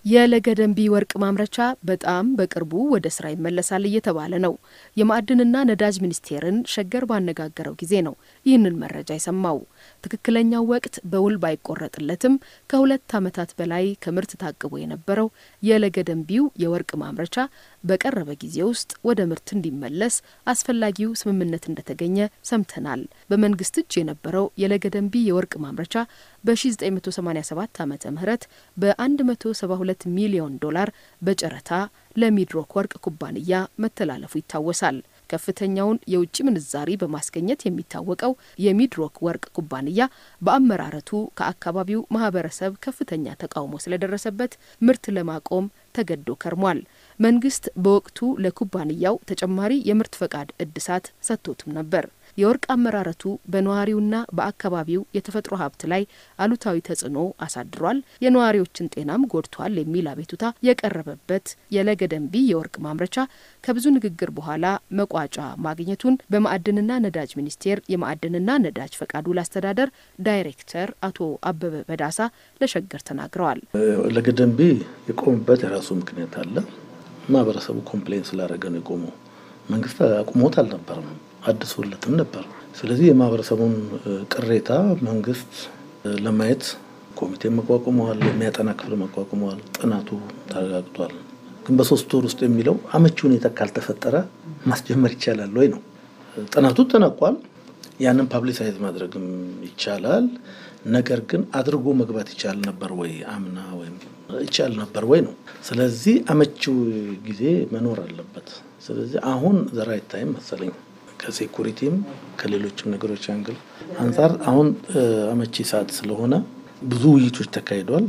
የለገደንቢ ወርቅ ማምረቻ በጣም በቅርቡ ወደ ስራ ይመለሳል እየተባለ ነው። የማዕድንና ነዳጅ ሚኒስቴርን ሸገር ባነጋገረው ጊዜ ነው ይህንን መረጃ የሰማው። ትክክለኛው ወቅት በውል ባይቆረጥለትም ከሁለት ዓመታት በላይ ከምርት ታቅቦ የነበረው የለገደንቢው የወርቅ ማምረቻ በቀረበ ጊዜ ውስጥ ወደ ምርት እንዲመለስ አስፈላጊው ስምምነት እንደተገኘ ሰምተናል። በመንግስት እጅ የነበረው የለገደንቢ የወርቅ ማምረቻ በ1987 ዓ ም በ172 ሚሊዮን ዶላር በጨረታ ለሚድሮክ ወርቅ ኩባንያ መተላለፉ ይታወሳል። ከፍተኛውን የውጭ ምንዛሪ በማስገኘት የሚታወቀው የሚድሮክ ወርቅ ኩባንያ በአመራረቱ ከአካባቢው ማህበረሰብ ከፍተኛ ተቃውሞ ስለደረሰበት ምርት ለማቆም ተገዶ ከርሟል። መንግስት በወቅቱ ለኩባንያው ተጨማሪ የምርት ፈቃድ እድሳት ሰጥቶትም ነበር። የወርቅ አመራረቱ በነዋሪውና በአካባቢው የተፈጥሮ ሀብት ላይ አሉታዊ ተጽዕኖ አሳድሯል፣ የነዋሪዎችን ጤናም ጎድቷል የሚል አቤቱታ የቀረበበት የለገደንቢ የወርቅ ማምረቻ ከብዙ ንግግር በኋላ መቋጫ ማግኘቱን በማዕድንና ነዳጅ ሚኒስቴር የማዕድንና ነዳጅ ፈቃድ ውል አስተዳደር ዳይሬክተር አቶ አበበ በዳሳ ለሸገር ተናግረዋል። ለገደንቢ የቆመበት የራሱ ምክንያት አለ። ማህበረሰቡ ኮምፕሌን ስላደረገ ነው የቆመው። መንግስት አቁሞት አልነበረም አድሶለትም ነበር። ስለዚህ የማህበረሰቡን ቅሬታ መንግስት ለማየት ኮሚቴ መቋቁመዋል፣ የሚያጠና ክፍል መቋቁመዋል። ጥናቱ ተረጋግጧል። ግን በሶስት ወር ውስጥ የሚለው አመቺ ሁኔታ ካልተፈጠረ ማስጀመር ይቻላል ወይ ነው። ጥናቱ ተነቋል። ያንን ፓብሊሳይዝ ማድረግም ይቻላል። ነገር ግን አድርጎ መግባት ይቻል ነበር ወይ አምና ወይም ይቻል ነበር ወይ ነው። ስለዚህ አመቺው ጊዜ መኖር አለበት። ስለዚህ አሁን ዘራይት ታይም መሰለኝ ከሴኩሪቲም ከሌሎችም ነገሮች አንግል አንጻር አሁን አመቺ ሰዓት ስለሆነ ብዙ ውይይቶች ተካሂደዋል።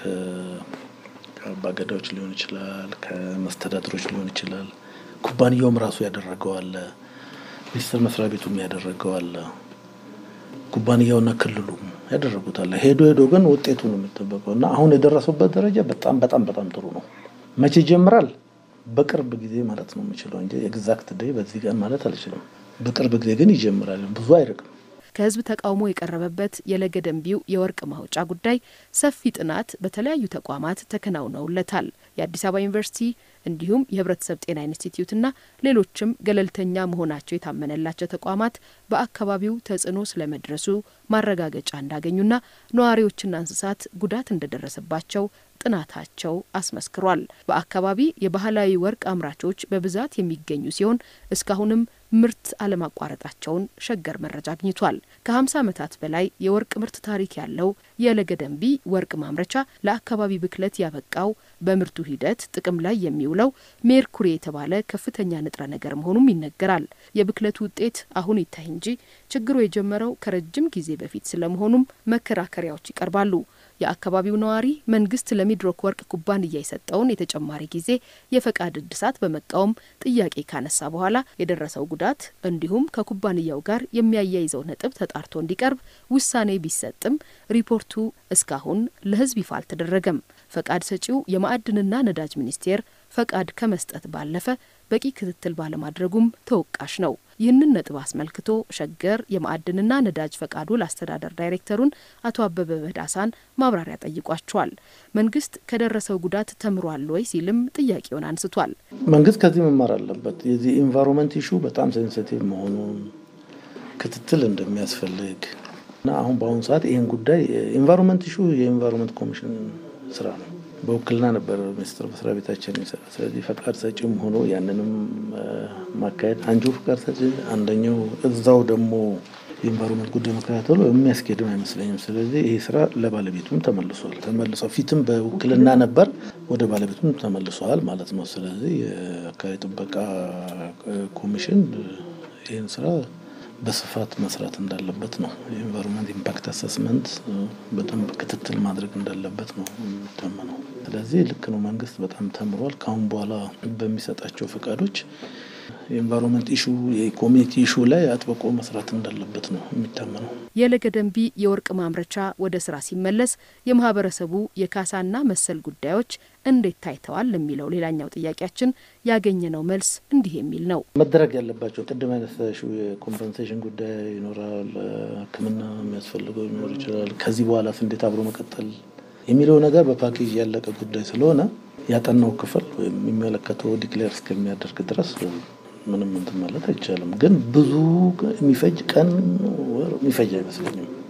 ከአባገዳዎች ሊሆን ይችላል፣ ከመስተዳድሮች ሊሆን ይችላል። ኩባንያውም ራሱ ያደረገው አለ፣ ሚኒስቴር መስሪያ ቤቱም ያደረገው አለ፣ ኩባንያውና ክልሉም ያደረጉት አለ። ሄዶ ሄዶ ግን ውጤቱ ነው የሚጠበቀው እና አሁን የደረሰበት ደረጃ በጣም በጣም በጣም ጥሩ ነው። መቼ ይጀምራል? በቅርብ ጊዜ ማለት ነው የምችለው እንጂ ኤግዛክት ዴይ በዚህ ቀን ማለት አልችልም። በቅርብ ጊዜ ግን ይጀምራል። ብዙ አይርቅም። ከህዝብ ተቃውሞ የቀረበበት የለገደንቢው የወርቅ ማውጫ ጉዳይ ሰፊ ጥናት በተለያዩ ተቋማት ተከናውነውለታል። የአዲስ አበባ ዩኒቨርሲቲ እንዲሁም የህብረተሰብ ጤና ኢንስቲትዩትና ሌሎችም ገለልተኛ መሆናቸው የታመነላቸው ተቋማት በአካባቢው ተጽዕኖ ስለመድረሱ ማረጋገጫ እንዳገኙና ነዋሪዎችና እንስሳት ጉዳት እንደደረሰባቸው ጥናታቸው አስመስክሯል። በአካባቢ የባህላዊ ወርቅ አምራቾች በብዛት የሚገኙ ሲሆን እስካሁንም ምርት አለማቋረጣቸውን ሸገር መረጃ አግኝቷል። ከ50 ዓመታት በላይ የወርቅ ምርት ታሪክ ያለው የለገደንቢ ወርቅ ማምረቻ ለአካባቢ ብክለት ያበቃው በምርቱ ሂደት ጥቅም ላይ የሚውለው ሜርኩሪ የተባለ ከፍተኛ ንጥረ ነገር መሆኑም ይነገራል። የብክለቱ ውጤት አሁን ይታይ እንጂ ችግሩ የጀመረው ከረጅም ጊዜ በፊት ስለመሆኑም መከራከሪያዎች ይቀርባሉ። የአካባቢው ነዋሪ መንግስት ለሚድሮክ ወርቅ ኩባንያ የሰጠውን የተጨማሪ ጊዜ የፈቃድ እድሳት በመቃወም ጥያቄ ካነሳ በኋላ የደረሰው ጉዳት እንዲሁም ከኩባንያው ጋር የሚያያይዘው ነጥብ ተጣርቶ እንዲቀርብ ውሳኔ ቢሰጥም ሪፖርቱ እስካሁን ለሕዝብ ይፋ አልተደረገም። ፈቃድ ሰጪው የማዕድንና ነዳጅ ሚኒስቴር ፈቃድ ከመስጠት ባለፈ በቂ ክትትል ባለማድረጉም ተወቃሽ ነው። ይህንን ነጥብ አስመልክቶ ሸገር የማዕድንና ነዳጅ ፈቃድ ውል አስተዳደር ዳይሬክተሩን አቶ አበበ በዳሳን ማብራሪያ ጠይቋቸዋል። መንግስት ከደረሰው ጉዳት ተምሯል ወይ ሲልም ጥያቄውን አንስቷል። መንግስት ከዚህ መማር አለበት። የዚህ ኢንቫይሮንመንት ኢሹ በጣም ሴንሲቲቭ መሆኑን ክትትል እንደሚያስፈልግ እና አሁን በአሁኑ ሰዓት ይህን ጉዳይ ኢንቫይሮንመንት ኢሹ የኢንቫይሮንመንት ኮሚሽን ስራ ነው። በውክልና ነበር ሚኒስትር መስሪያ ቤታችን የሚሰራ። ስለዚህ ፈቃድ ሰጪም ሆኖ ያንንም ማካሄድ አንጁ ፈቃድ ሰጪ አንደኛው እዛው ደግሞ የኢንቫይሮንመንት ጉዳይ መከታተሉ የሚያስኬድም አይመስለኝም። ስለዚህ ይሄ ስራ ለባለቤቱም ተመልሷል። ተመልሷል ፊትም በውክልና ነበር፣ ወደ ባለቤቱም ተመልሷል ማለት ነው። ስለዚህ የአካባቢ ጥበቃ ኮሚሽን ይህን ስራ በስፋት መስራት እንዳለበት ነው። የኢንቫይሮንመንት ኢምፓክት አሰስመንት በደንብ ክትትል ማድረግ እንዳለበት ነው የሚታመነው። ስለዚህ ልክ ነው፣ መንግስት በጣም ተምሯል። ከአሁን በኋላ በሚሰጣቸው ፈቃዶች የኢንቫይሮንመንት ኢሹ የኮሚኒቲ ኢሹ ላይ አጥብቆ መስራት እንዳለበት ነው የሚታመነው። የለገደንቢ የወርቅ ማምረቻ ወደ ስራ ሲመለስ የማህበረሰቡ የካሳና መሰል ጉዳዮች እንዴት ታይተዋል ለሚለው ሌላኛው ጥያቄያችን ያገኘነው መልስ እንዲህ የሚል ነው። መደረግ ያለባቸው ቅድም ያነሳሽው የኮምፐንሴሽን ጉዳይ ይኖራል። ሕክምና የሚያስፈልገው ሊኖር ይችላል። ከዚህ በኋላስ እንዴት አብሮ መቀጠል የሚለው ነገር በፓኬጅ ያለቀ ጉዳይ ስለሆነ ያጠናው ክፍል ወይም የሚመለከተው ዲክሌር እስከሚያደርግ ድረስ ምንም እንትን ማለት አይቻልም። ግን ብዙ የሚፈጅ ቀን ወር የሚፈጅ አይመስለኝም።